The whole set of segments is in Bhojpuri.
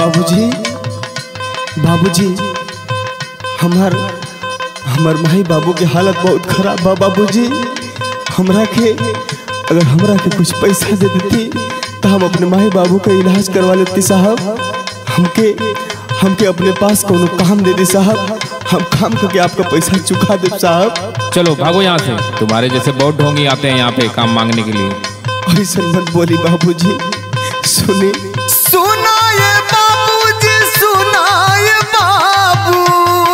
बाबूजी बाबूजी हमार हमार माई बाबू के हालत बहुत खराब बा बाबूजी हमरा के अगर हमरा के कुछ पैसा दे देती तो हम अपने माई बाबू का इलाज करवा लेती साहब हमके हमके अपने पास कोनो काम दे दी साहब हम काम करके आपका पैसा चुका दे साहब चलो भागो यहाँ से तुम्हारे जैसे बहुत ढोंगी आते हैं यहाँ पे काम मांगने के लिए ऐसा मत बोली बाबूजी सुनी सुनाए बाबूजी सुनाए बाबू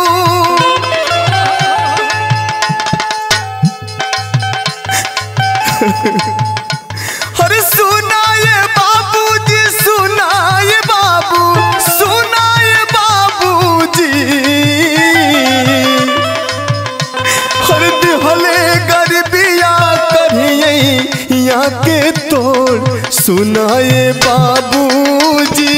अरे सुनाए बाबूजी सुनाए बाबू सुनाए बाबूजी हर दिहले गरबिया करिए यहाँ के तोड़ सुनाए बाबूजी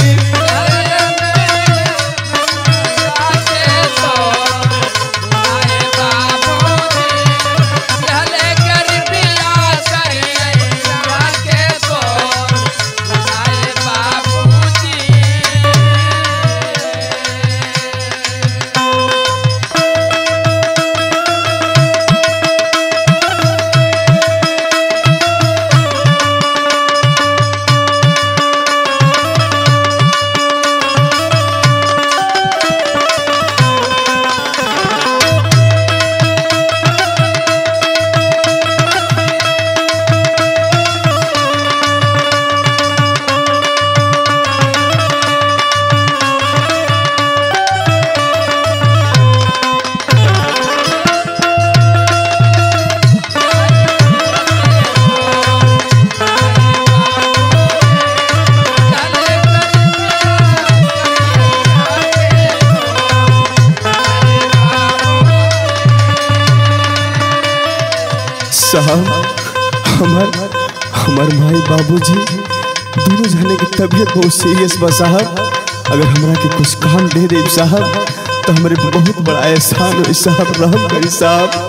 साहब हमार हमार माई बाबूजी दोनों जने की तबीयत बहुत सीरियस बा साहब अगर हमरा के कुछ काम दे दे साहब तो हमारे पे बहुत बड़ा एहसान हो साहब रहम करी साहब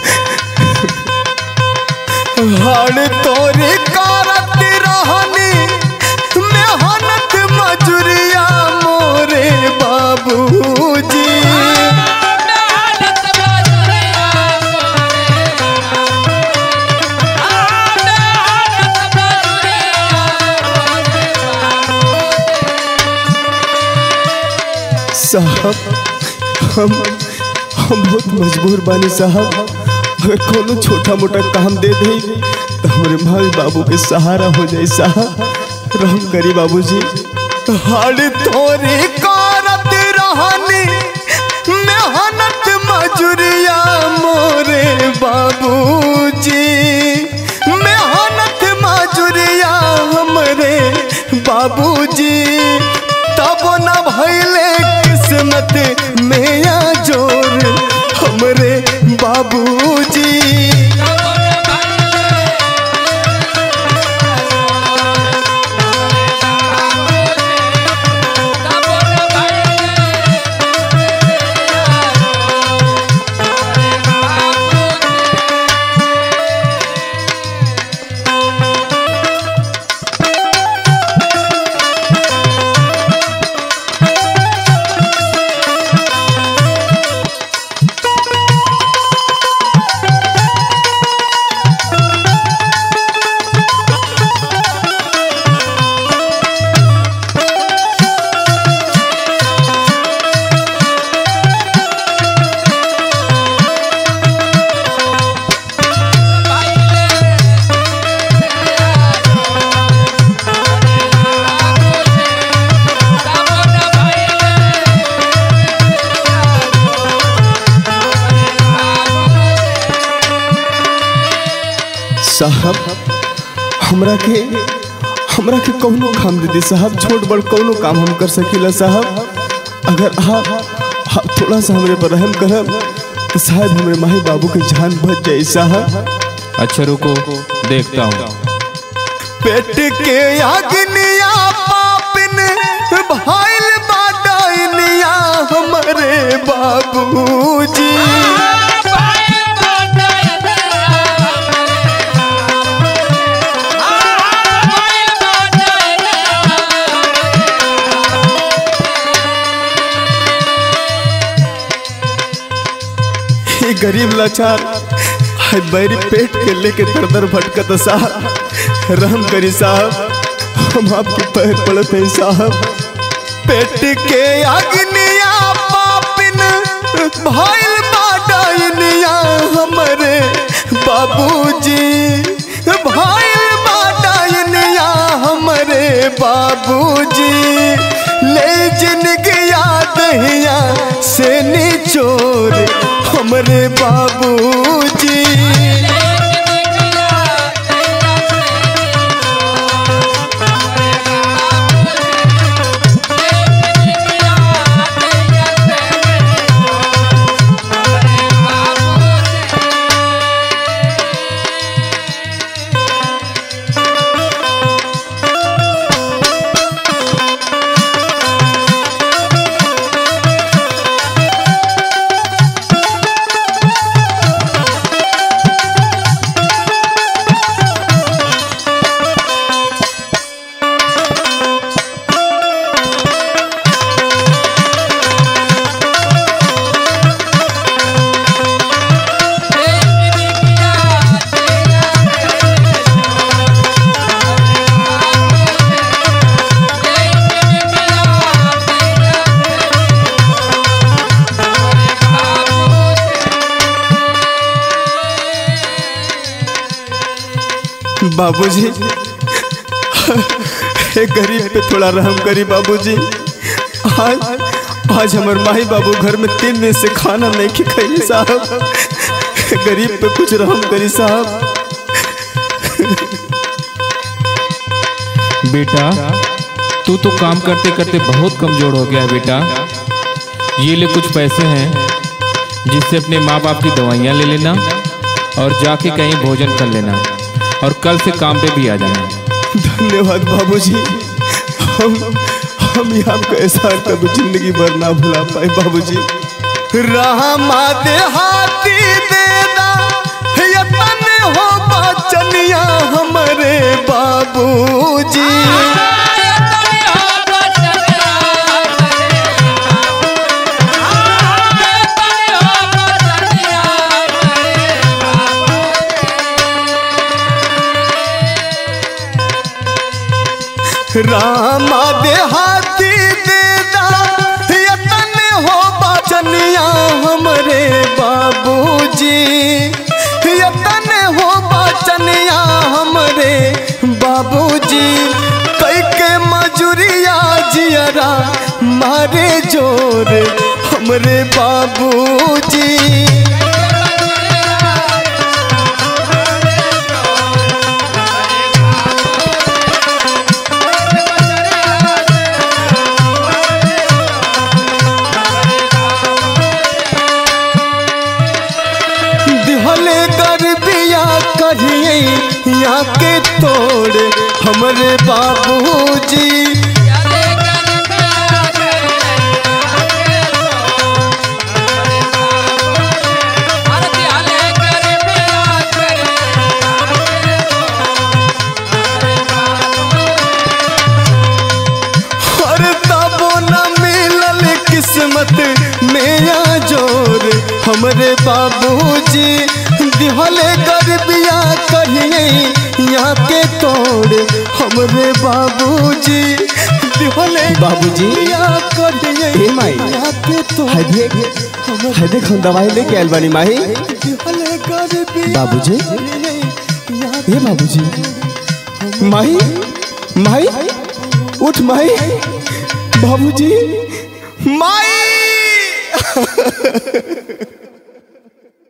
हाड़ तोरे कारत रहनी मेहनत मजूरिया मोरे बाबूजी साहब हम हम बहुत मजबूर बानी साहब अगर कोनो छोटा मोटा काम दे दे तो हमारे माई बाबू के सहारा हो जाए साहब रहम करी बाबूजी हाड़ तोरी कारत रहनी मेहनत मजूरिया मोरे बाबूजी मेहनत मजूरिया हमरे बाबूजी तब न भैले किस्मत में या जोर हमरे बाबूजी साहब हमरा के हमरा के कौनो काम दे दी साहब छोट बड़ कौनो काम हम कर सकीला साहब अगर आप आप थोड़ा सा हमरे पर रहम करब तो शायद हमरे माई बाबू के जान बच जाए साहब अच्छा रुको देखता हूँ पेट के अग्निया पापिन भाइल बाडनिया हमरे बाबूजी गरीब लाचार है बैरी पेट के लेके दर दर भटकत साहब रहम करी साहब हम आपके पैर पड़ते हैं साहब पेट के अग्निया पापिन भइल बाडनिया हमरे बाबूजी भइल बाडनिया हमरे बाबूजी ले जिनगी याद हिया से निचोर हमरे बाबूजी बाबूजी एक गरीब पे थोड़ा रहम करी बाबूजी आज आज हमार माही बाबू घर में तीन दिन से खाना नहीं के खाई साहब गरीब पे कुछ रहम करी साहब बेटा तू तो काम करते करते बहुत कमजोर हो गया है बेटा ये ले कुछ पैसे हैं जिससे अपने माँ बाप की दवाइयाँ ले लेना और जाके कहीं भोजन कर लेना और कल से काम पे भी आ जाना धन्यवाद बाबूजी हम हम ये आपका एहसान कभी जिंदगी भर ना भुला पाए बाबूजी रामा देहाती देना यतन हो बचनिया हमारे बाबूजी रामा देहाती देना यतन हो बचनिया हमारे बाबूजी यतन हो बचनिया हमारे बाबूजी कई के मजूरिया जियरा मारे जोर हमरे बाबूजी दिहले गरबिया करिए यहाँ के तोड़ हमरे बाबूजी हर तबो न मिलल किस्मत मेरा जोर हमरे बाबूजी दिहले गरबिया कहिए यहाँ के तोड़ हमरे बाबूजी दिहले बाबूजी। कहिए ए माई। यहाँ के तोड़ है देख है देख हम दवाई लेके आयल बानी माही दिहले गरबिया बाबूजी। कहिए यहाँ ए बाबूजी माही माही उठ माही बाबूजी माई